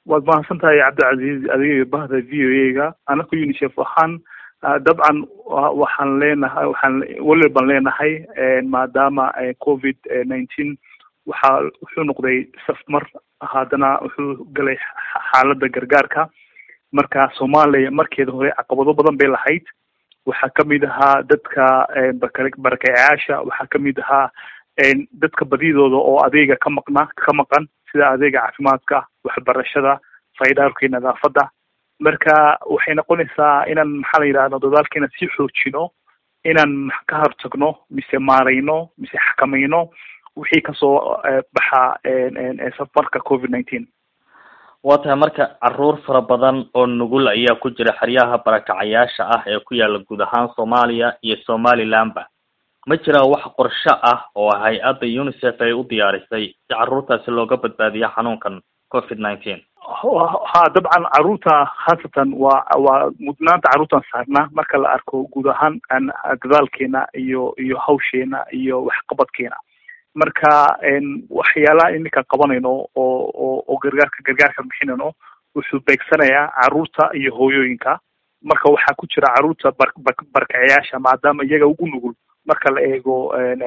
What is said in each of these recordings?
waad mahadsan tahay cabdilcaziiz adiga bahda v o a ga anaka unicef ahaan dabcan waxaan leenahay waxaan weli baan leenahay maadaama covid nineteen waxaa wuxuu noqday safmar haddana wuxuu galay xaaladda gargaarka marka soomaaliya markeeda hore caqabado badan bay lahayd waxaa kamid ahaa dadka barakacayaasha waxaa kamid ahaa dadka badidooda oo adeega ka maqna ka maqan sida adeega caafimaadka waxbarashada faydaarka iyo nadaafadda marka waxay noqonaysaa inaan maxaa la yidhahda dadaalkeena sii xoojino inaan ka hortagno mise maarayno mise xakamayno wixii kasoo baxa safarka covid nineteen waa tahay marka caruur fara badan oo nugul ayaa ku jira xeryaha barakacayaasha ah ee ku yaala guud ahaan soomaaliya iyo somalilandba ma jiraa wax qorshe ah oo hay-adda unicef ay u diyaarisay si caruurtaasi looga badbaadiyo xanuunkan covid nineteen ha dabcan caruurta khaasatan waa waa mudnaanta caruurtan saarnaa marka la arko guud ahaan dadaalkeena iyo iyo hawsheena iyo waxqabadkeena marka waxyaalaha iminka qabanayno oo oo oo gargaarka gargaarka bixinayno wuxuu beegsanayaa caruurta iyo hooyooyinka marka waxaa ku jira caruurta bar barkacayaasha maadaama iyaga ugu nugul marka la eego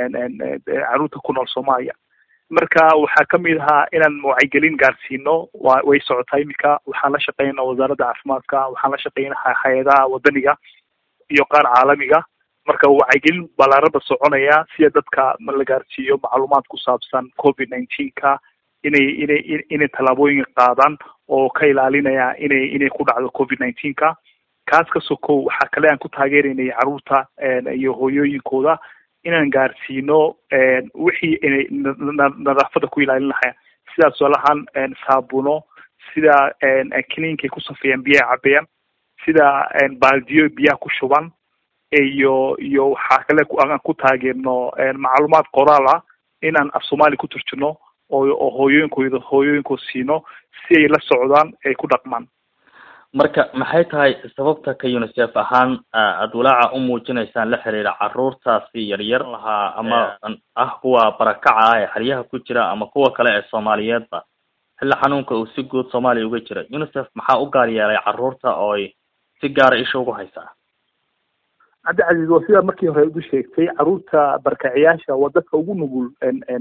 caruurta ku nool soomaaliya marka waxaa kamid ahaa inaan wacyigelin gaarsiino wa way socotaa iminka waxaan la shaqeynaa wasaaradda caafimaadka waxaan la shaqeynaa hay-adaha wadaniga iyo qaar caalamiga marka wacyigelin balaarada soconaya sida dadka la gaarsiiyo macluumaad ku saabsan covid nineteenka inay inay inay tallaabooyin qaadaan oo ka ilaalinaya inay inay ku dhacdo covid nineteenka kaas ka sokow waxaa kale aan ku taageeraynay caruurta iyo hooyooyinkooda inaan gaarsiino wixii inay nadaafada ku ilaalin lahayn sidaa tusaalahaan saabuno sida kiniinkay ku safeeyaan biyaha cabeeyaan sida baaldiyo biyaha ku shuban iyo iyo waxaa kale aan ku taageerno macluumaad qoraal ah inaan af soomaali ku turjino oo oo hooyooyinkooda hooyooyinkooda siino si ay la socdaan ay ku dhaqmaan marka maxay tahay sababta ka unicef ahaan aada walaaca u muujinaysaan la xiriira caruurtaasi yaryar lahaa ama ah kuwa barakaca ah ee xeryaha ku jira ama kuwa kale ee soomaaliyeedba xilli xanuunka uu si guud soomaaliya uga jira unicef maxaa u gaar yeelay caruurta oo ay si gaara isha ugu haysaa cabdicasiis waa sidaa markii hore ugu sheegtay caruurta barkaciyaasha waa dadka ugu nugul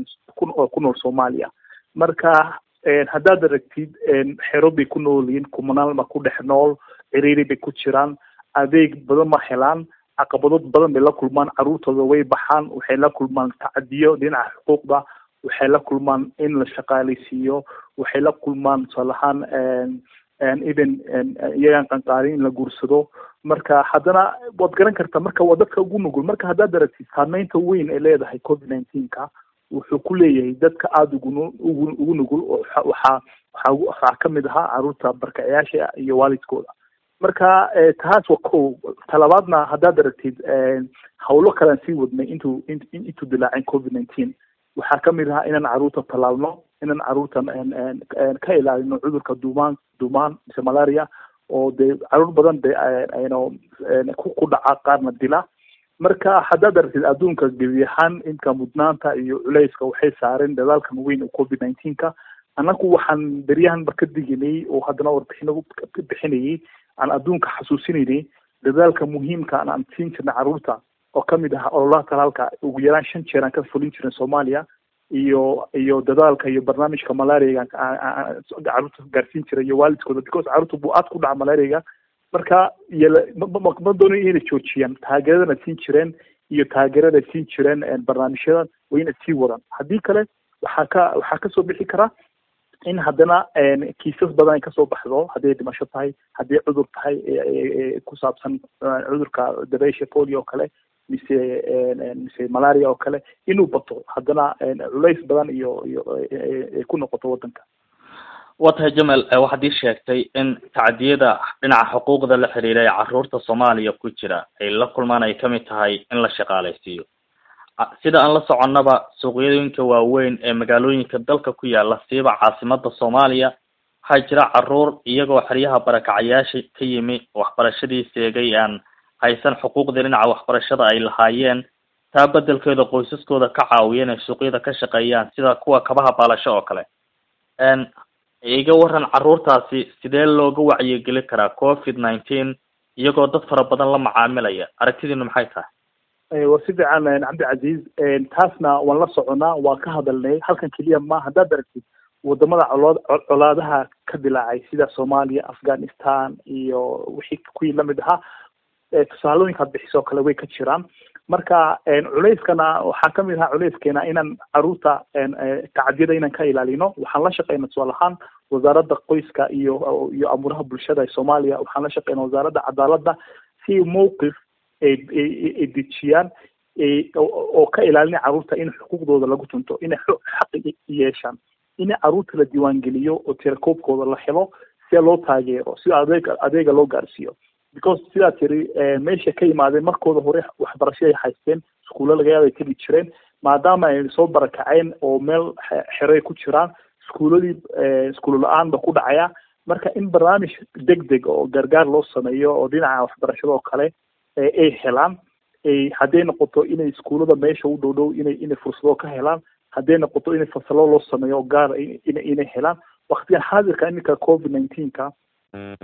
oo ku nool soomaaliya marka haddaad aragtid xero bay ku nool yihiin kumanaan ma ku dhex nool ciriiri bay ku jiraan adeeg badan ma helaan caqabado badan bay la kulmaan caruurtooda way baxaan waxay la kulmaan tacadiyo dhinaca xuquuqda waxay la kulmaan in la shaqaaleysiiyo waxay la kulmaan tusaalahaan even iyagaan qanqaarin in la guursado marka haddana waad garan kartaa marka waa dadka ugu nugul marka haddaad aragtid saameynta weyn ay leedahay covid nineteenka wuxuu ku leeyahay dadka aada ugu ugu ugu nugul oo waxaa waxaa waxaa kamid ahaa caruurta barkacayaasha iyo waalidkooda marka taas waa ko talabaadna haddaad aragtid hawlo kalean sii wadnay intuu intuu dilaacin covid nineteen waxaa kamid ahaa inaan caruurta tallaalno inaan caruurta ka ilaalino cudurka duumaan duumaan mise malaria oo dee caruur badan de ayno ku dhaca qaarna dila marka haddaad aragtid adduunka gebi ahaan inka mudnaanta iyo culeyska waxay saareen dadaalkan weyn oo covid nineteenka annagu waxaan beryahan ba ka diginay oo haddana warbixino ka bixinayay aan adduunka xasuusinaynay dadaalka muhiimka aan siin jirnay caruurta oo kamid ah ololaha talaalka ugu yaraan shan jeer aan ka fulin jirin soomaaliya iyo iyo dadaalka iyo barnaamijka malariaga caruurta gaarsiin jiray iyo waalidkooda because caruurta buu aad ku dhaca malariaga marka iyo ma doonayo inay joojiyaan taageeradana siin jireen iyo taageerada siin jireen barnaamijyadan waa inay sii wadaan haddii kale waxaa ka waxaa kasoo bixi kara in haddana kiisas badan ay kasoo baxdo hadday dhimasho tahay haddii cudur tahay ku saabsan cudurka dabeysha polio oo kale mise mise malaria oo kale inuu bato haddana culays badan iyo iyo ay ku noqoto waddanka waa tahay jamal waxaad ii sheegtay in tacdiyada dhinaca xuquuqda la xiriira ee caruurta soomaaliya ku jira ay la kulmaan ay kamid tahay in la shaqaaleysiiyo sida aan la soconnaba suuqyooyinka waaweyn ee magaalooyinka dalka ku yaala siiba caasimada soomaaliya waxaa jira caruur iyagoo xeryaha barakacayaasha ka yimi waxbarashadii seegay aan haysan xuquuqdii dhinaca waxbarashada ay lahaayeen taa bedelkeeda qoysaskooda ka caawiya inay suuqyada ka shaqeeyaan sida kuwa kabaha baalasho oo kale iga waran caruurtaasi sidee looga wacyigeli karaa covid nineteen iyagoo dad fara badan la macaamilaya aragtidiinu maxay tahay waa si fiican cabdicasiis taasna waan la soconaa waan ka hadalnay halkan keliya ma haddaad aragtid wadamada colood colaadaha ka dilaacay sida soomaaliya afghanistan iyo wixii kuwii lamid ahaa tusaalooyinkaad bixisoo kale way ka jiraan marka culeyskana waxaa kamid ahaa culeyskeena inaan caruurta tacadiyada inaan ka ilaalino waxaan la shaqeyna tusaal ahaan wasaaradda qoyska iyo iyo amuuraha bulshada ee soomaaliya waxaan la shaqeyna wasaaradda cadaaladda si mowqif ay dejiyaan oo ka ilaalina caruurta in xuquuqdooda lagu tunto inay xaq yeeshaan in caruurta la diiwaangeliyo oo tirakoobkooda la helo si loo taageero si adeeg adeega loo gaarsiiyo because sidaa tiri meesha ka yimaadeen markooda hore waxbarasho ay haysteen iskuulla laga yaaba ay tegi jireen maadaama ay soo barakaceen oo meel xeray ku jiraan iskuuladii iskuulo la-aan ba ku dhacaya marka in barnaamij deg deg oo gargaar loo sameeyo oo dhinaca waxbarashada oo kale ay helaan hadday noqoto inay iskuullada meesha u dhow dhow inay inay fursado ka helaan hadday noqoto inay fasalo loo sameeyo gaar inay inay helaan waktigan xaadirka iminka covid nineteenka